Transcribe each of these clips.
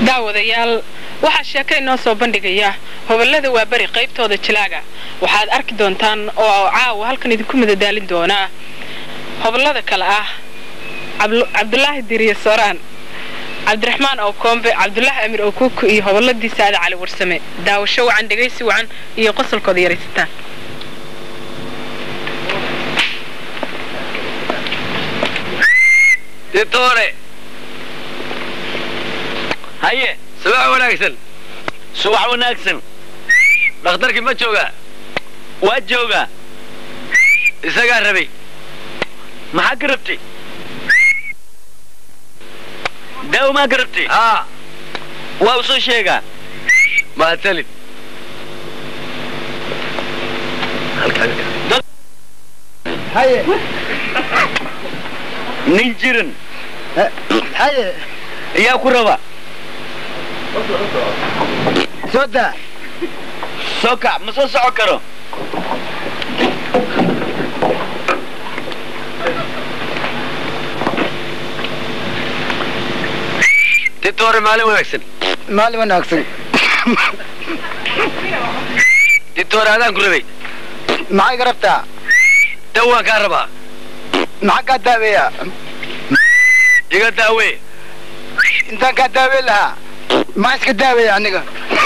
daawadayaal waxaa sheeko inoo soo bandhigaya hoballada waa beri qaybtooda jilaaga waxaad arki doontaan oo caawa halkan idinku madadaalin doonaa hoballada kale ah cabdulaahi diriye sooraan cabdiraxmaan oo koombe cabdulaahi amir oo kuuku iyo hoballadii saada cali warsame daawasho wacan dhegaysi wacan iyo qosolkooda yaraysataan ditoore haye subax wanaagsan subax wanaagsan dhakhtarkii ma joogaa waa joogaa isagaa rabay maxaa ka rabtay daawo maa ka rabtay haa waa u soo sheegaa mahadsanid haye nin jiran haye ayaa ku raba soo daa soo kac ma soo soco karo ditoore maalin wanaagsan maalin wanaagsan ditoore adaan ku rabay maxay ga rabtaa daw waan kaa rabaa maxaa kaa daaweeya iga daawee intaan kaa daaweyn lahaa maxaa iska daaweeya aniga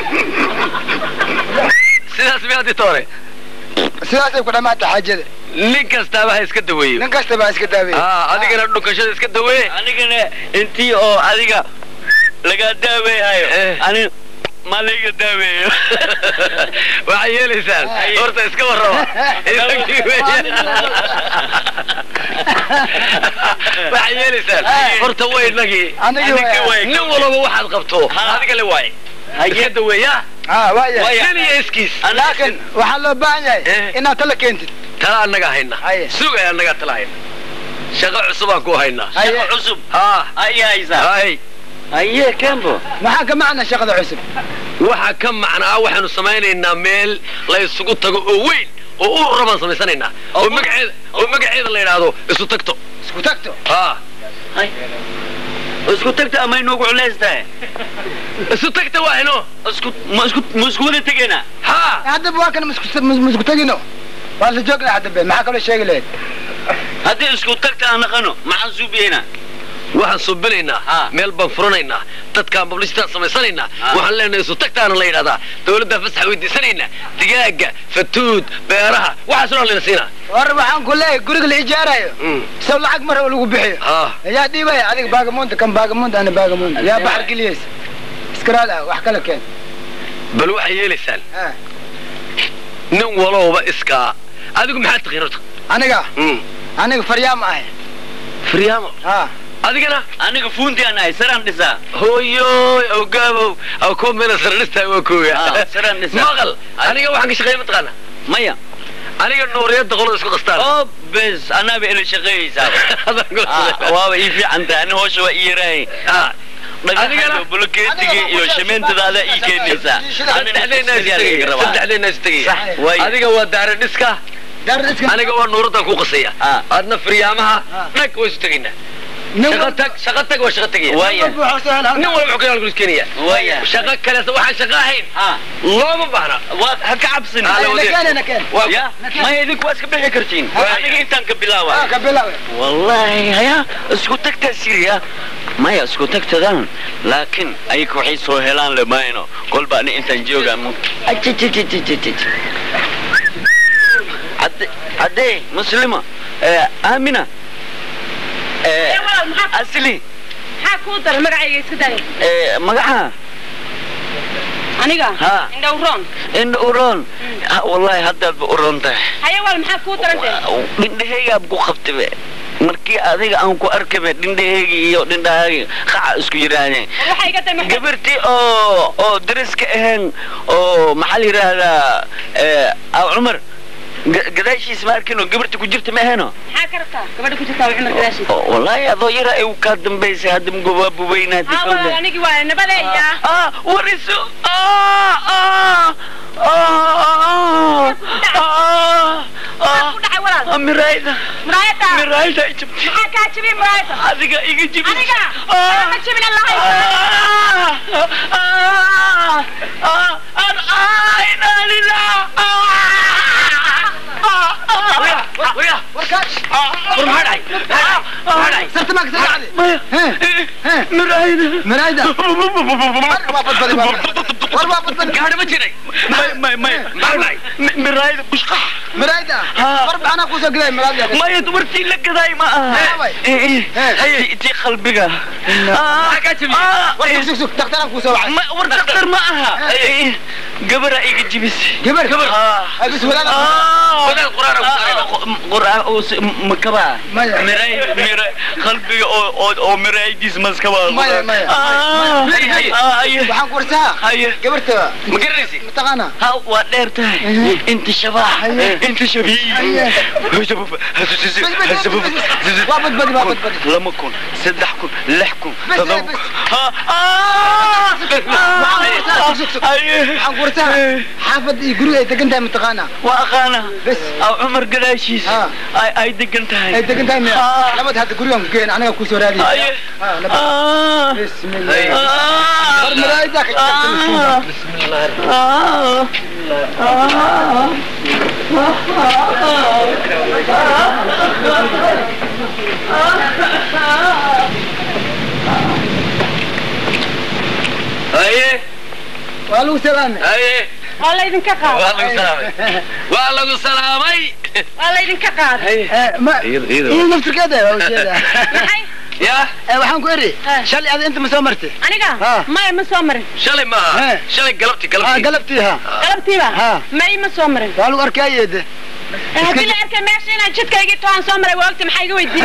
sidaas miyaa ditoore sidaasay ku dhammaata xaajada nin kastaaba ha iska daweeyo nin kasta baa iska daaweeya haa adigana dhunkashada iska dawee anigana intii oo adiga lagaa daaweehayo Eh. ani ma layga daaweeyo waxay yeelaysaan horta iska warraba Isagii weeyaan. waxay yeelaysaan horta way inagii Anigii Anigii waay. waay. nin walaba waxaad qabto Ha. adiga le waay iska daweeya haa waaya Waaya. nin iyo iskiis laakiin waxaa loo baahan yahay Eh. inaad tala keentid tala annaga hayna Haye. sugay annagaa tala hayna shaqo cusubaan ku haynaa Haye. shaqo cusub haa ay haysaa hay aye kembo maxaa ka macna shaqada cusub waxa ka macnaa waxaanu samaynaynaa meel la isugu tago oo weyn oo u rabaan samaysanaynaa oo Oo- magaceeda oo magaceeda la yidhaahdo isu tagto isku tagto haa Hay. isku tagta ama inugu culays tahay isu tagta waa ino isku ma isku ma isku wada tegaynaa haa haddaba waa kana masku tagino waa la joogna haddabe maxaa kaloo sheegi lahayd haddii isku tagta aan naqano maxaan suubiyeynaa waxaan subinaynaa Ha. meel baan furanaynaa dadkaan publicitaan samaysanaynaa Ha. waxaan leenahay isu tagtaana la yidhahdaa dawladdaa fasax weydiisanaynaa digaaga fatuud beeraha waxaas oo layna siinaa war waxaan ku leeyahay guriga la ijaarayo Mm. saw lacag mar lagu bixiyo haa yaa dhiibaya adiga baagamuunda kan baagamuunda ana baagamuunda yaa baxar geliyeysa iskaraal ah wax kala keen bal waxay yeelaysaan Ah, nin walowba iskaa adigu maxaad taqiin horta aniga Mm. aniga faryaama ahay firyaamo ha adigana aniga fuunti aan ahay saraan dhisaa hooyoy awgaabow aw koo meela saradhistaa waa kooga Ah, saraan dhisaa. maqal aniga waxaan ka shaqeeya mataqaana maya aniga nuuriyadda qolada isku qastaan oo bes anaaba ila shaqeeyeysaa Adaan ku Ah, shaqeeya. waaba ii fiican tahay ani hoosha waa ii yaraay Ah, dhagaxan Adigana? iyo bulukeetiga iyo shimeentada ii keenaysaa Ani saddexdeenna is sigaar tegaya, iga rabaa. saddexdeenna is tegaya. Sax, waaya. adiga waa daara dhiska daar iska aniga waa nuuraddan ku qasaya Ah. adna firyaamaha Ah. dhag waa isu tegaynaa nin shaqo tag shaqo tag waa shaqo tegaya Waaya. nin walba wuxuu kale keenaya Waaya. shaqo kaleeta waxaan shaqo ahayn Ah, looma baahna waa ha ka cabsin Ah, la wadaag. nakeen Waa- ya maya idinku waa iska bixi kartiin Waaya. aniga intaan ka bilaawa ka bilawe wallahi haya isku tagtaa siriya maya isku tagtadan laakiin ayaka waxay soo helaan lemayno kolba ani intaan jooga haddee muslima eh, aamina eh, Eh, walaal, maxaa- asli maxaa kuu daray magacayga iska daaya eh, magaca aniga Ha. indhowroon indha uroon Ha, wallahi haddaadba uroon tahay haya wal maxaa kuu darantay dhindhahaygaab ku qabtabe markii adiga aan ku arkabe dhindhahaygi iyo dhindhahaygi qaca isku yidhaahdeen waxaa iga day maxaa gabartii oo oo dariska ahayn oo maxaa la yidhaahdaa eh, aw cumar ga- gadaashiis ma arkin oo gabartii ku jirta ma ahayno maxaa ka rabtaa gabadha ku jirtaa waa cumar gadaashiisa Oo, wallaahi adoo yara ay kaa dambaysay hadda mugobaa bubaynaati ha walaal anigii waa nabadeeya ah wariso ah ah ah ah maxaa ku dhacay walaal ah miraayda muraayada miraayda ay jabtay maxaa kaa jibiyey muraayada adiga iga jibis aniga Ah. ma jibin allahay Ah. miraayda maraayda waa badbadi war waa badbadi gaadhi ma jiray may may may maxaa dhacay Mi- miraayda bushqax maraayda Haa. war baxanaa kusoo gelay maraayda maya dumartii la gadaay ma aha Aaway. Eh, eh. Eh. Tii- tii qalbiga Ah, Maxaa kaa jabiyey? ah, war eh. sug sug sug daktaraan kusoo wacay Ma- war daktar ma aha Eh, gabaraa iga jibisay gabar Ah. ay bis walaal wadaad quraan ku saarayna quraan oo si- makaba Maya. miray mira qalbiga oo oo oo miraydiis maskaba Maya, maya. ah Haye, haye. ah, haye waxaan ku warsaa haye gabarta ma garanaysi mataqaana ha waa dheer tahay inta shabaax inta shabiih waa badbadi waa badbadi lama kun saddex kun lix kun Bes, todoba bes. kun ha ah haye waxaan ku warsaa xaafad iyo guriga ay degan tahay mataqaana waa aqaana bes aw cumar gadaashiis Ha. ay ay degan tahay ay degan tahay miya Ah. labad hadda gurigan ku geen aniga kusoo raadiya haye Ah, labad. ah bismillah ah war maraayda ka ah haye waa lagu salaamay haye waa laydinka waa qaaday lagu salaamay waa lagu salaamay waa laydinka qaaday Eh, ma Iyada- iyada. iyo naftirkeeda waa ujeeda maxay ya Eh, waxaan ku eri Eh. shalay ada inta ma soo martay aniga Ah. maya ma soo marin shalay maaha He. shalay galabti ah galabti galabtii ha galabtiiba Ah. may ma soo marin waa lagu arkaayeede Eh, haddii la arkay meesha inaan jidkaygii toan soo maray waa ogta maxaa iga weydiin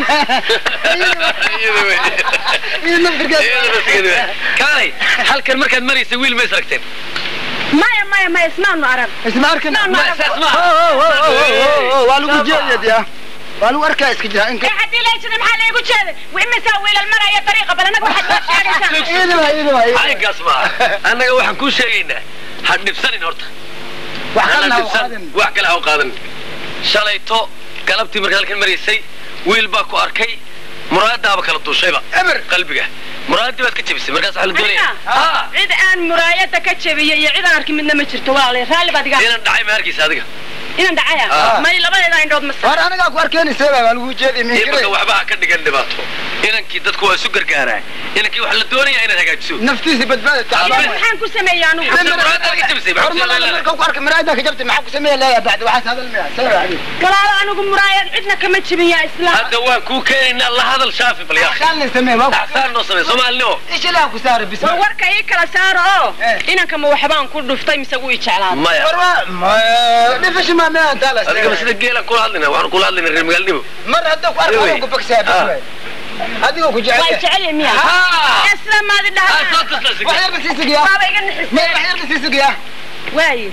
Iyada wey. iyo naftirkeeda Iyada naftigeeda wey. kaalay halkan markaad maraysay wiil ma is aragteen maya maya maya ismaanu arag isma arkana Ismaanu Ma- arag saas Oh, maaha oh, oh, oh, oh, oh, waa lagu jeedeed ya waa lagu arkaa iska jira inka Eh, haddii la jira maxaa laygu jeeday imisaa wiilal maraya dariiqa bal anaga waxaad noo sheegaysaa iyadaba iyadaba caynkaas maaha annaga waxaan kuu sheegaynaa ha dhibsanin horta wax hana kalena ha dhibsan qaadan wax kale ha u qaadan shalayto galabtii markaa halkan maraysay wiil baa ku arkay muraadaaba kala duushayba eber qalbiga muraadii baad ka jebisay markaas waxaa la doonaya aniga ha cid aan muraayada ka jebiyey iyo cid aan arkin midna ma jirto walaalayaal raalli baad iga inaan dhacay ma arkaysa adiga inaan dhacaya Ah. may labadeeda indhood ma war anigaa ku arkeenaysa waa lagu jeeday imaka minkire waxba ha ka dhigan dhibaato inankii dadku waa isu gargaaraa inankii waxaa la doonaya inaad hagaajiso naftiisa badbaada Iyo tacbaan maxaan ku sameeyey anugu Bes. muraadaad ka jebisay maxaa ku hormar sameyn marka ku arkay maraayada ka jabtay maxaa ku sameeya leeyahay bacdi waxaas hadal miya sawa ali walaalo anigu muraayad cidna kama jebin yaa islaam hadda waan kuu keenaynaa la hadal shaafi bal yaa xaalna samee waa taxsaan noo samey soomaalinimo ish ilaha ku saara bis war warka ii kala saaro oo Eh. inanka ma waxbaan ku dhuftay mise wuu i jeclaaday maya war waa ma dhifash ma ma taala adigaba sida geelaan kula hadlayna waxaan kula hadlayna reer magaalnimo mar hadda ku arko Ewe. waa ku baksaa bis Ah. waay adigoo ku waa i jecel jecel yahay miya Ha! isla maadi Ah, soo dhahaa tusla wax siga. yar ba sii sugiya waaba iga me nixisay wax yar ba sii sugiya waaye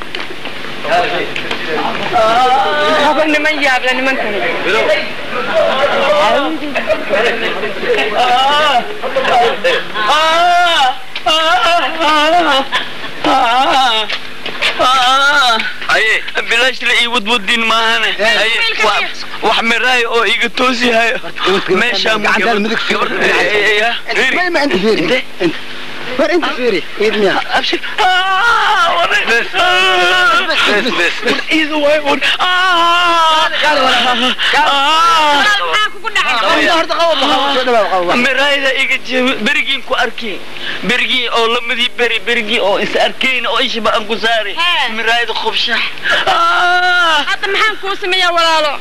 haba niman yaable nimankani haye bilaash la ii wadwadin maahane haye wiilka Wa- wax miraay oo iga toosihayo meeshaan gacantaada midig fiir. ما ما انت فيري انت انت ور انت فيري ايد ميا abshir Ah, waray. Bes. Ah. bes bes War iidu waay war Ah. Kaale, walaal. Ah. maxaa kugu dhacay قوم هرت قوم قوم شو دبا قوم miraayada iga jebi berigiin ku arkay berigii oo lamadii beri berigii oo is arkayn oo ishaba aan ku saari Hee. miraayada khubshax Ah. hadda maxaan kuu sameeyaa walaalo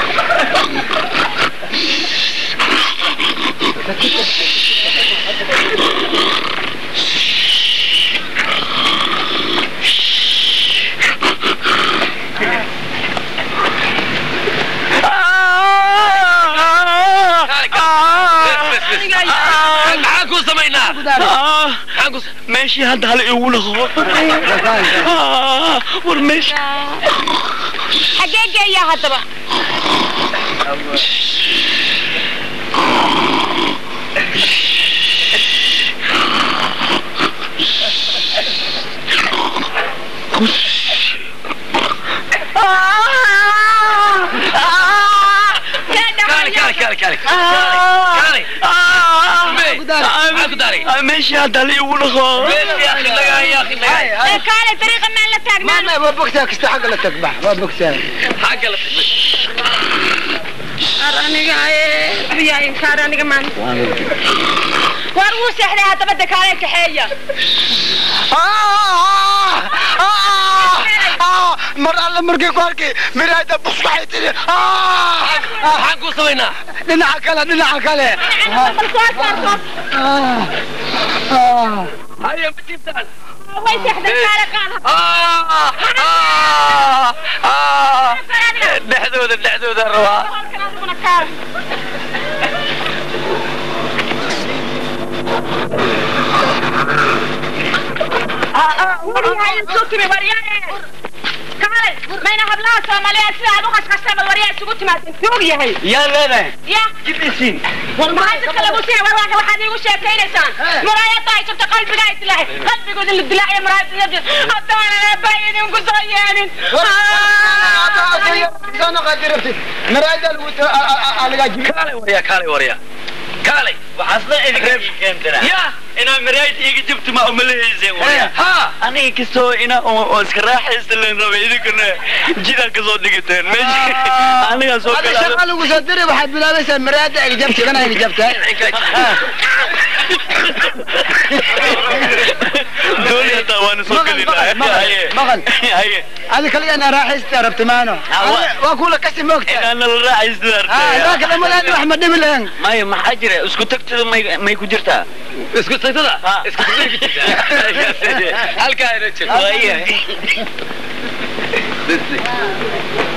Ah. Kaale, kaale. Ah. Bes, bes, bes. Ah. maxaan kuu samaynaa Ah. maxaan kuu meeshii hadda hal igu laqo Ah. war meesha xagee geeyaa haddaba kaale kaale kaale kaale kaale maxaan ku daaray meeshii hadda hal igu laqo bes ya akhi lagaa ya akhi lagaa ee kaale dariiqa maan la ما taagnaan ما بوكسها كست حق لا تكبح ما بوكسها xagga la tag bes ar aniga ee biyaa inkaar aniga maan waar wuu seexday haddaba dekaaleen kaxeeya mar alle markii ku arkay miraayda bus waxay tiri maxaan kuu samaynaa dhinaca kale dhinaca kale bal soo saar soo haya ma jiibtaan way seexday kaale qaada dhexdooda dhexdooda rabaa halkan adiguna kaale waryahay intuu timi waryahe kaalay mayna hablaha soomaaliyeed sida aad u qashqashta bal waryaa isugu timaadeen tuug yahay yaa leedahay ya jibisiin maxaa dadka lagu siiyay war waa waxaad iigu sheekaynaysaan muraayada ay jirto qalbiga ay dilaahay qalbigooda la dilaaciyo muraayada haddaanan aabaa idinku soo yeelin miraayda lagu alagaajibi kaalay waryaa kaalay waryaa kaalay waxaasna idinka keentana ya inaa maraayid iiga jabti ma umalehayseen waya ha aniga kastoo ina oo iska raaxaysta leen rabay idinkana jidaan kasoo dhigateen meesha anigaa soo هذا شغل وصدري واحد بلا بس مراد اللي جبت انا اللي جبتها dooni hataa waana soo مغل gelinaa مغل مغل haye هذا كلي انا راح استعرفت معنا واقول لك اسم وقت inaana la raaxaysta اه ذاك لما لا احمد دبلان maya maxaa jira isku tagtada may may ku jirtaa isku tagtada Ha. isku tagtada ku jirtaa halkaa ina jirto Waayahay.